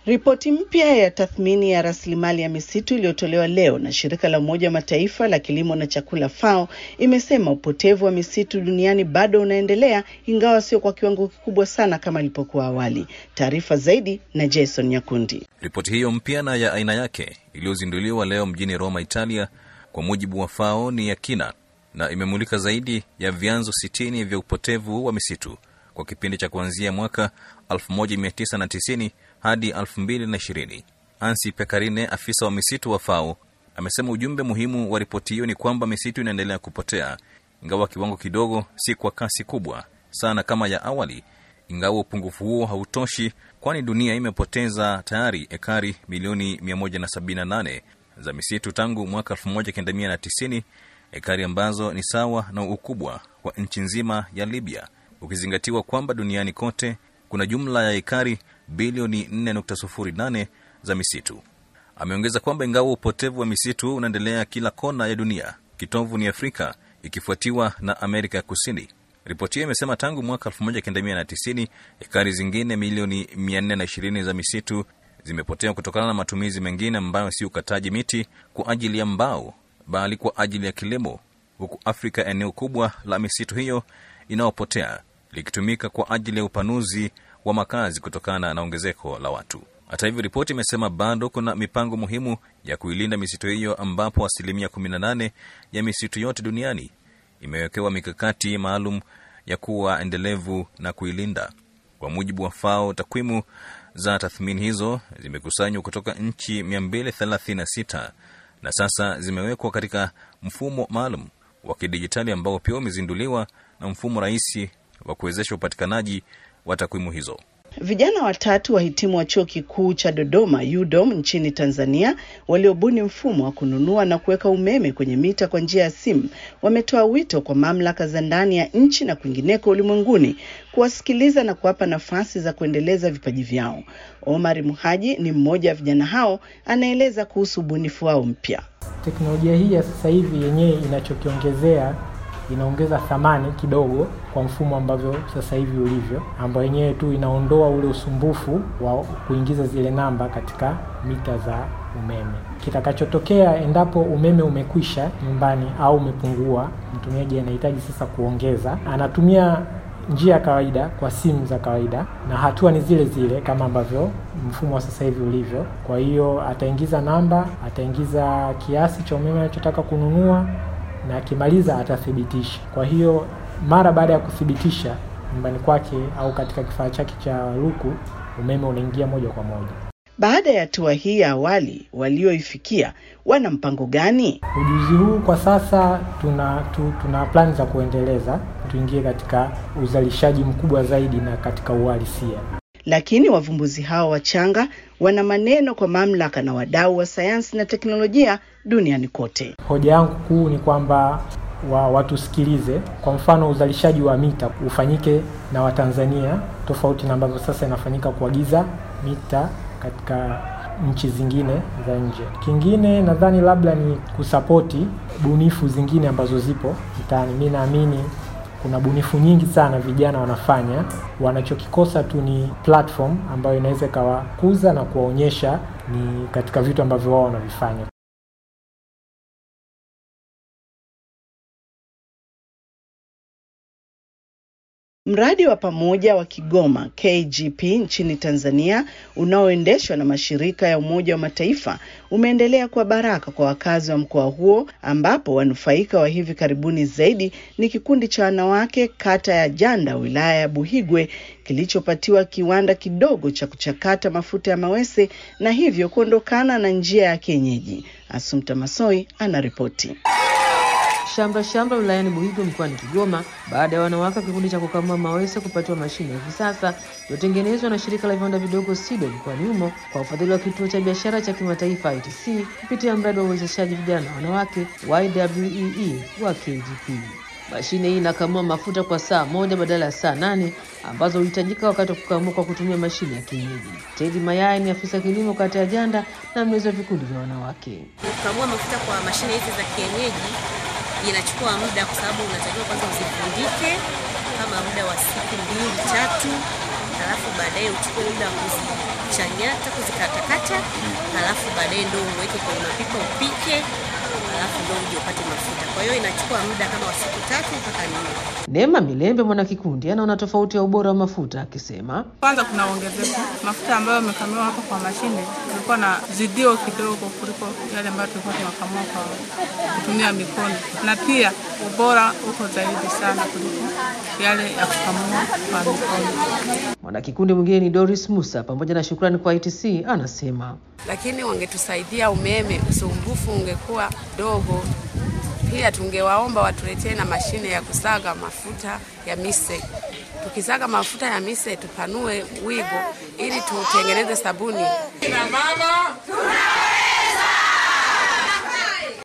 Ripoti mpya ya tathmini ya rasilimali ya misitu iliyotolewa leo na shirika la Umoja wa Mataifa la kilimo na chakula FAO imesema upotevu wa misitu duniani bado unaendelea, ingawa sio kwa kiwango kikubwa sana kama ilipokuwa awali. Taarifa zaidi na Jason Nyakundi. Ripoti hiyo mpya na ya aina yake iliyozinduliwa leo mjini Roma, Italia, kwa mujibu wa FAO ni ya kina na imemulika zaidi ya vyanzo sitini vya upotevu wa misitu kwa kipindi cha kuanzia mwaka 1990 hadi 2020. Ansi Pekarine, afisa wa misitu wa FAO, amesema ujumbe muhimu wa ripoti hiyo ni kwamba misitu inaendelea kupotea, ingawa kiwango kidogo, si kwa kasi kubwa sana kama ya awali. Ingawa upungufu huo hautoshi, kwani dunia imepoteza tayari ekari milioni 178 za misitu tangu mwaka 1990, ekari ambazo ni sawa na ukubwa wa nchi nzima ya Libya, ukizingatiwa kwamba duniani kote kuna jumla ya ekari bilioni 4.08 za misitu. Ameongeza kwamba ingawa upotevu wa misitu unaendelea kila kona ya dunia, kitovu ni Afrika ikifuatiwa na Amerika ya Kusini. Ripoti hiyo imesema tangu mwaka 1990 ekari zingine milioni 420 za misitu zimepotea kutokana na matumizi mengine ambayo si ukataji miti kwa ajili ya mbao, bali kwa ajili ya kilimo, huku Afrika eneo kubwa la misitu hiyo inayopotea likitumika kwa ajili ya upanuzi wa makazi kutokana na ongezeko la watu. Hata hivyo, ripoti imesema bado kuna mipango muhimu ya kuilinda misitu hiyo, ambapo asilimia 18 ya misitu yote duniani imewekewa mikakati maalum ya kuwa endelevu na kuilinda. Kwa mujibu wa FAO, takwimu za tathmini hizo zimekusanywa kutoka nchi 236 na sasa zimewekwa katika mfumo maalum wa kidijitali ambao pia umezinduliwa na mfumo rahisi wa kuwezesha upatikanaji wa takwimu hizo. Vijana watatu wahitimu wa chuo kikuu cha Dodoma UDOM nchini Tanzania waliobuni mfumo wa kununua na kuweka umeme kwenye mita kwa njia ya simu wametoa wito kwa mamlaka za ndani ya nchi na kwingineko ulimwenguni kuwasikiliza na kuwapa nafasi za kuendeleza vipaji vyao. Omar Muhaji ni mmoja wa vijana hao, anaeleza kuhusu ubunifu wao mpya. Teknolojia hii ya sasa hivi yenyewe inachokiongezea inaongeza thamani kidogo kwa mfumo ambavyo sasa hivi ulivyo, ambayo yenyewe tu inaondoa ule usumbufu wa kuingiza zile namba katika mita za umeme. Kitakachotokea endapo umeme umekwisha nyumbani au umepungua, mtumiaji anahitaji sasa kuongeza, anatumia njia ya kawaida kwa simu za kawaida, na hatua ni zile zile kama ambavyo mfumo wa sasa hivi ulivyo. Kwa hiyo ataingiza namba, ataingiza kiasi cha umeme anachotaka kununua na akimaliza atathibitisha. Kwa hiyo mara baada ya kuthibitisha nyumbani kwake au katika kifaa chake cha luku, umeme unaingia moja kwa moja. Baada ya hatua hii ya awali walioifikia, wana mpango gani? Ujuzi huu kwa sasa tuna tu, tuna plani za kuendeleza, tuingie katika uzalishaji mkubwa zaidi na katika uhalisia. Lakini wavumbuzi hao wachanga wana maneno kwa mamlaka na wadau wa sayansi na teknolojia duniani kote. Hoja yangu kuu ni kwamba wa watusikilize. Kwa mfano, uzalishaji wa mita ufanyike na Watanzania tofauti na ambavyo sasa inafanyika kuagiza mita katika nchi zingine za nje. Kingine nadhani labda ni kusapoti bunifu zingine ambazo zipo mtaani. Mi naamini kuna bunifu nyingi sana vijana wanafanya, wanachokikosa tu ni platform ambayo inaweza ikawakuza na kuwaonyesha ni katika vitu ambavyo wao wanavifanya. Mradi wa pamoja wa Kigoma KGP nchini Tanzania unaoendeshwa na mashirika ya Umoja wa Mataifa umeendelea kwa baraka kwa wakazi wa mkoa huo, ambapo wanufaika wa hivi karibuni zaidi ni kikundi cha wanawake kata ya Janda wilaya ya Buhigwe kilichopatiwa kiwanda kidogo cha kuchakata mafuta ya mawese na hivyo kuondokana na njia ya kienyeji. Asumta Masoi anaripoti. Shamra shamra wilayani Buhigwe mkoani Kigoma baada ya wanawake wa kikundi cha kukamua mawese kupatiwa mashine ya kisasa iliyotengenezwa na shirika la viwanda vidogo SIDO mkoani humo kwa ufadhili wa kituo cha biashara cha kimataifa ITC kupitia mradi wa uwezeshaji vijana na wanawake YWEE wa KGP. Mashine hii inakamua mafuta kwa saa moja badala ya saa nane ambazo huhitajika wakati wa kukamua kwa kutumia mashine ya kienyeji. Teddy Mayai ni afisa kilimo kata ya Janda na mlezi wa vikundi vya wanawake. Kukamua mafuta kwa mashine hizi za kienyeji inachukua muda, kwa sababu unatakiwa kwanza uzifundike kama muda wa siku mbili tatu, halafu baadaye uchukue muda wa kuzichanyata, kuzikatakata, halafu baadaye ndo uweke kwenye mapipa upike, halafu ndo uje upate mafuta. Kwa hiyo inachukua muda kama wa siku tatu mpaka nne. Neema Milembe mwanakikundi anaona tofauti ya ubora wa mafuta akisema, Kwanza kuna ongezeko mafuta ambayo yamekamua hapa kwa mashine, kulikuwa na zidio kidogo kuliko yale ambayo tulikuwa tunakamua kwa kutumia mikono, na pia ubora uko zaidi sana kuliko yale ya kukamua kwa mikono. mwanakikundi mwingine ni Doris Musa pamoja na shukrani kwa ITC anasema lakini wangetusaidia umeme, usumbufu ungekuwa dogo. Pia tungewaomba watuletee na mashine ya kusaga mafuta ya mise. Tukisaga mafuta ya mise tupanue wigo ili tutengeneze sabuni. Kina mama